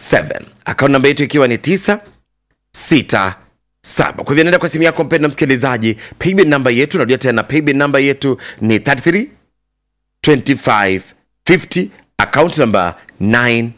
akaunti namba yetu ikiwa ni 967 kwa hivyo nenda kwa simu yako mpenda msikilizaji paybill namba yetu narudia tena paybill namba yetu ni 33 25 50 account number 967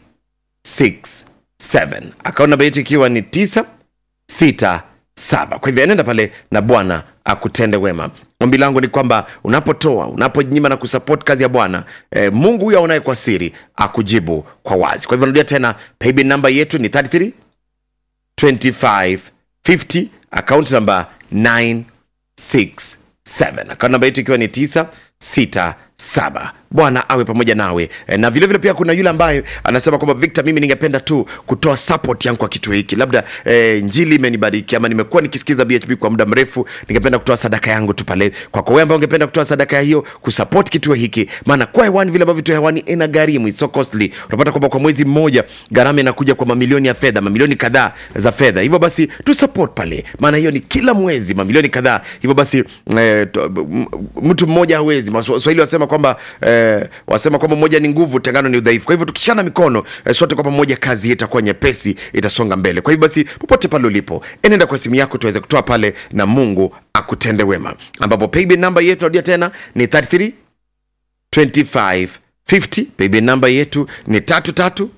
account namba yetu ikiwa ni 967 kwa hivyo nenda pale na bwana akutende wema ombi langu ni kwamba unapotoa unaponyima na kusupport kazi ya bwana eh, mungu huyo aonaye kwa siri akujibu kwa wazi kwa hivyo narudia tena paybill namba yetu ni 33 25 50 account number 967 account namba yetu ikiwa ni 967 bwana awe pamoja nawe e, na vilevile vile pia kuna yule ambaye anasema kwamba victor mimi ningependa tu kutoa support yangu kwa kituo hiki labda e, njili imenibariki ama nimekuwa nikisikiza bhb kwa muda mrefu ningependa kutoa sadaka yangu tu pale kwako wewe ambao ungependa kutoa sadaka ya hiyo kusupport kituo hiki maana kwa hewani vile ambavyo tu hewani ina gharimu it's so costly unapata kwamba kwa mwezi mmoja gharama inakuja kwa mamilioni ya fedha mamilioni kadhaa za fedha hivyo basi tu support pale maana hiyo ni kila mwezi mamilioni kadhaa hivyo basi eh, to- m- mtu mmoja hawezi waswahili wasema kwamba eh, wasema kwamba moja ni nguvu tengano ni udhaifu kwa hivyo tukishana mikono eh, sote kwa pamoja kazi hii itakuwa nyepesi itasonga mbele kwa hivyo basi popote pale ulipo enenda kwa simu yako tuweze kutoa pale na mungu akutende wema ambapo paybill namba yetu narudia tena ni 33 25 50 paybill namba yetu ni tatu tatu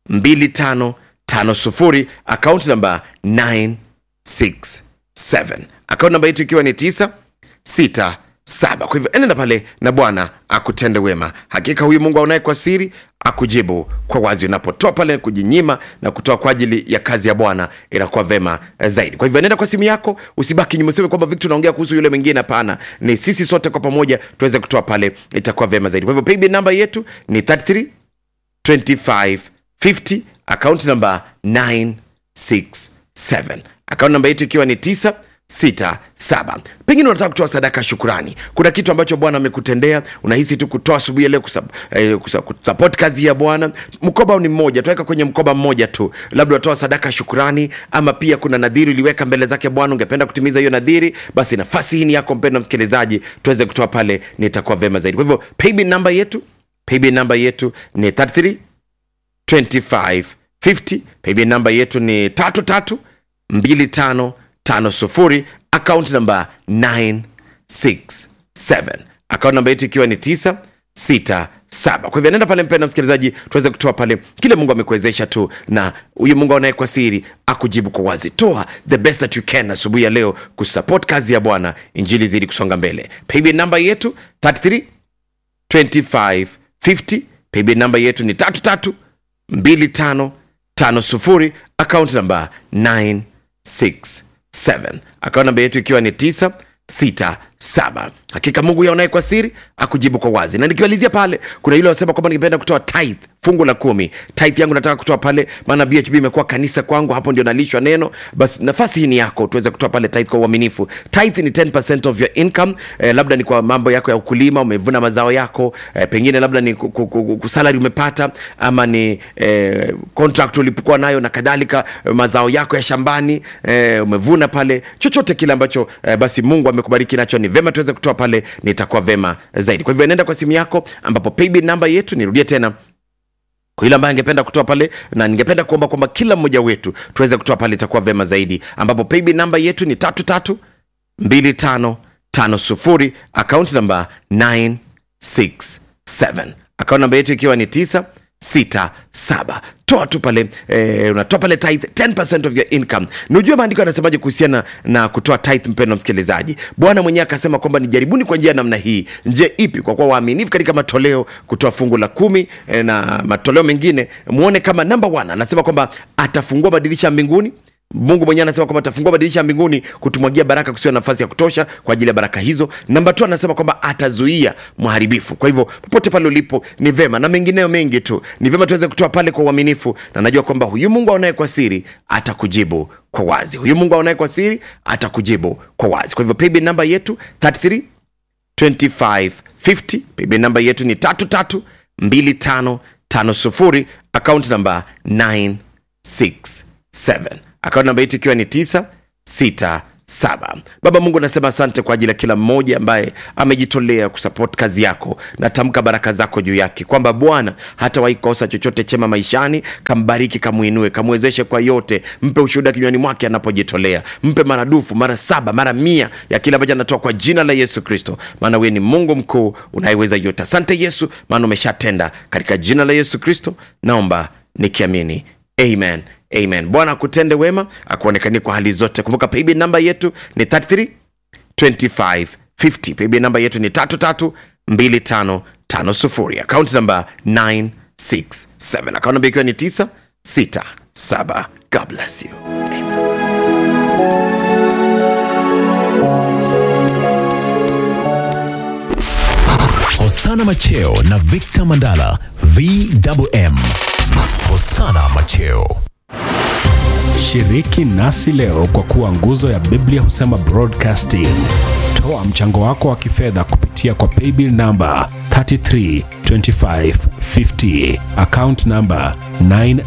2550 account namba 967 account namba yetu ikiwa ni 967 kwa hivyo enenda pale na bwana akutende wema hakika huyu mungu aonaye kwa siri akujibu kwa wazi unapotoa pale kujinyima na kutoa kwa ajili ya kazi ya bwana inakuwa vema eh, zaidi kwa hivyo nenda kwa simu yako usibaki nyuma useme kwamba victor unaongea kuhusu yule mwingine hapana ni sisi sote kwa pamoja tuweze kutoa pale itakuwa vema zaidi kwa hivyo paybill namba yetu ni 33 2550 account number 967 account namba yetu ikiwa ni 967 pengine unataka kutoa sadaka ya shukurani kuna kitu ambacho bwana amekutendea unahisi tu kutoa asubuhi ya leo kusap, eh, kusa- kusupport kazi ya bwana mkoba ni mmoja tuweka kwenye mkoba mmoja tu labda unatoa sadaka ya shukurani ama pia kuna nadhiri uliweka mbele zake bwana ungependa kutimiza hiyo nadhiri basi nafasi hii ni yako mpendo msikilizaji tuweze kutoa pale nitakuwa vema zaidi kwa hivyo paybill namba yetu paybill namba yetu ni 33 2550 paybill namba yetu ni 332550 account namba 967 account namba yetu ikiwa ni 967 kwa hivyo nenda pale mpenda msikilizaji tuweze kutoa pale kile mungu amekuwezesha tu na huyu mungu aonaye kwa siri akujibu kwa wazi toa the best that you can asubuhi ya leo kusupport kazi ya bwana injili zidi kusonga mbele paybill namba yetu 33 2550 paybill namba yetu ni 332550 account namba 967 account namba yetu ikiwa ni 967 hakika mungu yaonaye kwa siri akujibu kwa wazi na nikiwalizia pale kuna yule wasema kwamba ningependa kutoa tithe fungu la kumi tithe yangu nataka kutoa pale maana bhb imekuwa kanisa kwangu hapo ndio nalishwa neno basi nafasi hii ni yako tuweze kutoa pale tithe kwa uaminifu tithe ni 10% of your income eh, labda ni kwa mambo yako ya ukulima umevuna mazao yako eh, pengine labda ni ku- ku- ku- ku- salary umepata ama ni eh, contract ulipokuwa nayo na kadhalika eh, mazao yako ya shambani eh, umevuna pale chochote kile ambacho eh, basi mungu amekubariki nacho ni vema tuweze kutoa pale nitakuwa vema zaidi kwa hivyo nenda kwa simu yako ambapo paybill namba yetu nirudie tena kwa yule ambaye angependa kutoa pale na ningependa kuomba kwamba kila mmoja wetu tuweze kutoa pale itakuwa vema zaidi ambapo paybill namba yetu ni tatu tatu mbili tano tano sufuri akaunti namba 967 akaunti namba yetu ikiwa ni 967 toa tu pale eh, unatoa pale tithe 10% of your income nijue maandiko yanasemaje kuhusiana na kutoa tithe mpendo msikilizaji bwana mwenyewe akasema kwamba nijaribuni kwa njia ya namna hii njia ipi kwa kuwa waaminifu katika matoleo kutoa fungu la kumi eh, na matoleo mengine muone kama number one anasema kwamba atafungua madirisha ya mbinguni mungu mwenyewe anasema kwamba atafungua madirisha ya mbinguni kutumwagia baraka kusiwa na nafasi ya kutosha kwa ajili ya baraka hizo namba tu anasema kwamba atazuia mharibifu kwa hivyo popote pale ulipo ni vema na mengineyo mengi tu ni vema tuweze kutoa pale kwa uaminifu na najua kwamba huyu mungu aonaye kwa siri atakujibu kwa wazi huyu mungu aonaye kwa siri atakujibu kwa wazi kwa hivyo paybill namba yetu 33 2550 paybill namba yetu ni 332550 account namba 967 account namba yetu ikiwa ni 967 saba baba mungu nasema asante kwa ajili ya kila mmoja ambaye amejitolea kusupport kazi yako natamka baraka zako juu yake kwamba bwana hata waikosa chochote chema maishani kambariki kamwinue kamwezeshe kwa yote mpe ushuhuda kinywani mwake anapojitolea mpe maradufu mara saba mara mia ya kile ambacho anatoa kwa jina la yesu kristo maana wewe ni mungu mkuu unayeweza yote asante yesu maana umeshatenda katika jina la yesu kristo naomba nikiamini amen amen bwana akutende wema akuonekanie kwa hali zote kumbuka paybill namba yetu ni 33 2550 paybill namba yetu ni 332550 akaunti namba 967 akaunti namba ikiwa ni 967 god bless you amen Hosana Macheo na Victor Mandala VMM. Hosana Macheo. Shiriki nasi leo kwa kuwa nguzo ya Biblia husema broadcasting. Toa mchango wako wa kifedha kupitia kwa paybill namba 332550 account namba 9